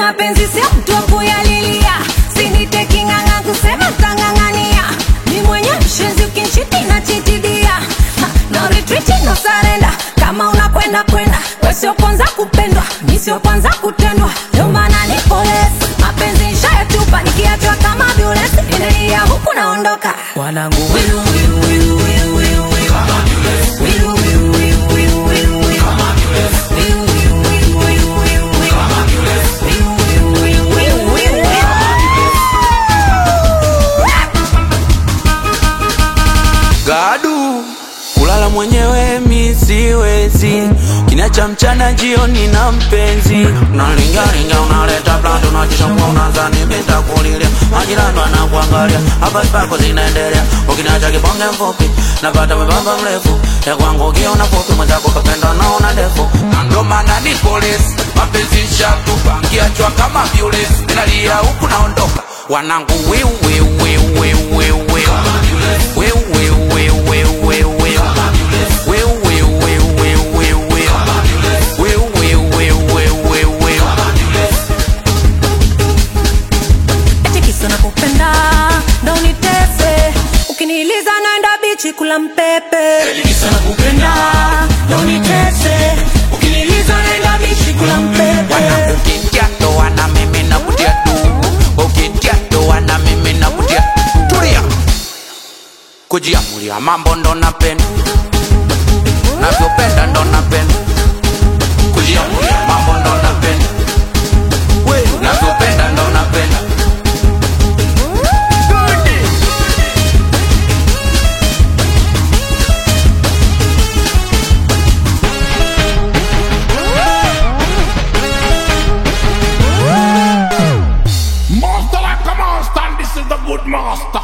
mapenzi sio mtu wa kuyalilia sinite king'ang'a kusema tang'ang'ania mi mwenye mshenzi ukinchiti na chitidia Ha, no retreat no surrender kama unakwenda kwenda we sio kwanza kupendwa mi sio kwanza kutendwa ndio maana ni polesi mapenzi nshayatupa nikiachwa kama violesi inalia huku naondoka wanangu wiru, wiru, wiru, wiru, wiru, wiru. Wiru, wiru, wiru, wiru, wiru, wiru. Wiru, wiru, wiru, wiru, wiru, wiru. Wiru, wiru, wiru, wiru, wiru, wiru. Gadu kulala mwenyewe mi siwezi, kinacha mchana jioni na mpenzi unalingalinga, unaleta plando, unajishambua, unazani nitakulilia, majirani wanakuangalia, habari zako zinaendelea, ukinacha kibonge mfupi napata mwembamba mrefu, ya kwangu ukiona fupi, mwenzako kapenda naona ndefu, na ndo maana ni polisi, mapenzi shatupa, nkiachwa kama violesi, ninalia huku naondoka, wanangu wiu wiu wiu wiu wiu wiu Wiu, wiu, wiu, wiu, wiu, wiu. Wiu, wiu, wiu, wiu, wiu, wiu. Wiu, wiu, wiu, wiu, wiu, wiu. eti kisa nakupenda ndo unitese ukiniliza naenda bichi kula mpepe Kisa nakupenda, ndo unitese ukiniliza naenda bichi kula mpepe Ukitia toa na mimi nakutia tu. Ukitia toa na mimi nakutia. Tulia. Kujiamulia mambo ndo napenda navyopenda ndo napenda kujiamulia mambo ndo napenda navyopenda ndo napenda Master like a master, and this is the good master.